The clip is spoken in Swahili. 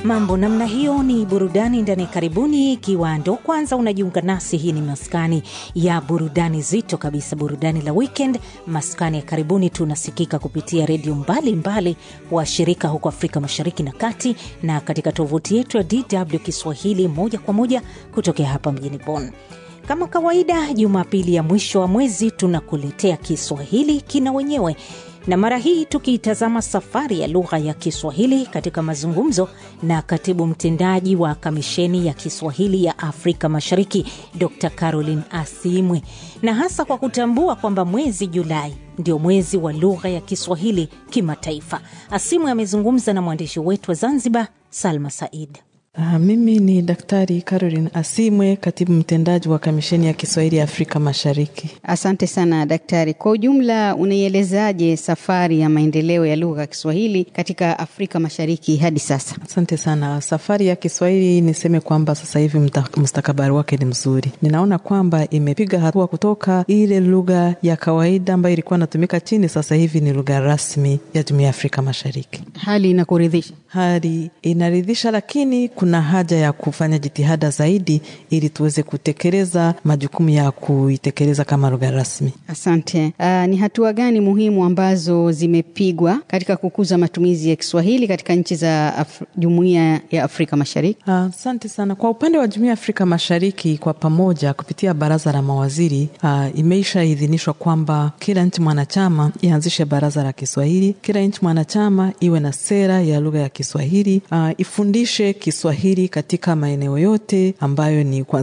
Mambo namna hiyo ni burudani ndani. Karibuni, ikiwa ndo kwanza unajiunga nasi, hii ni maskani ya burudani zito kabisa, burudani la weekend. Maskani ya karibuni tunasikika kupitia redio mbalimbali wa shirika huko Afrika Mashariki na Kati, na katika tovuti yetu ya DW Kiswahili moja kwa moja kutokea hapa mjini Bonn. Kama kawaida, Jumapili ya mwisho wa mwezi tunakuletea Kiswahili kina wenyewe na mara hii tukiitazama safari ya lugha ya Kiswahili katika mazungumzo na katibu mtendaji wa Kamisheni ya Kiswahili ya Afrika Mashariki, Dr Caroline Asimwe, na hasa kwa kutambua kwamba mwezi Julai ndio mwezi wa lugha ya Kiswahili kimataifa. Asimwe amezungumza na mwandishi wetu wa Zanzibar, Salma Said. Uh, mimi ni Daktari Caroline Asimwe, katibu mtendaji wa Kamisheni ya Kiswahili ya Afrika Mashariki. Asante sana daktari. Kwa ujumla, unaielezaje safari ya maendeleo ya lugha ya Kiswahili katika Afrika Mashariki hadi sasa? Asante sana. Safari ya Kiswahili niseme kwamba sasa hivi mustakabali wake ni mzuri. Ninaona kwamba imepiga hatua kutoka ile lugha ya kawaida ambayo ilikuwa inatumika chini, sasa hivi ni lugha rasmi ya Jumuiya ya Afrika Mashariki. Hali inakuridhisha? Hali inaridhisha, lakini kuna haja ya kufanya jitihada zaidi ili tuweze kutekeleza majukumu ya kuitekeleza kama lugha rasmi. Asante. Uh, ni hatua gani muhimu ambazo zimepigwa katika kukuza matumizi ya Kiswahili katika nchi za Af Jumuiya ya Afrika Mashariki? Asante uh, sana. Kwa upande wa Jumuiya ya Afrika Mashariki, kwa pamoja kupitia baraza la mawaziri uh, imeishaidhinishwa kwamba kila nchi mwanachama ianzishe baraza la Kiswahili, kila nchi mwanachama iwe na sera ya lugha ya Kiswahili uh, ifundishe Kiswahili katika maeneo yote ambayo ni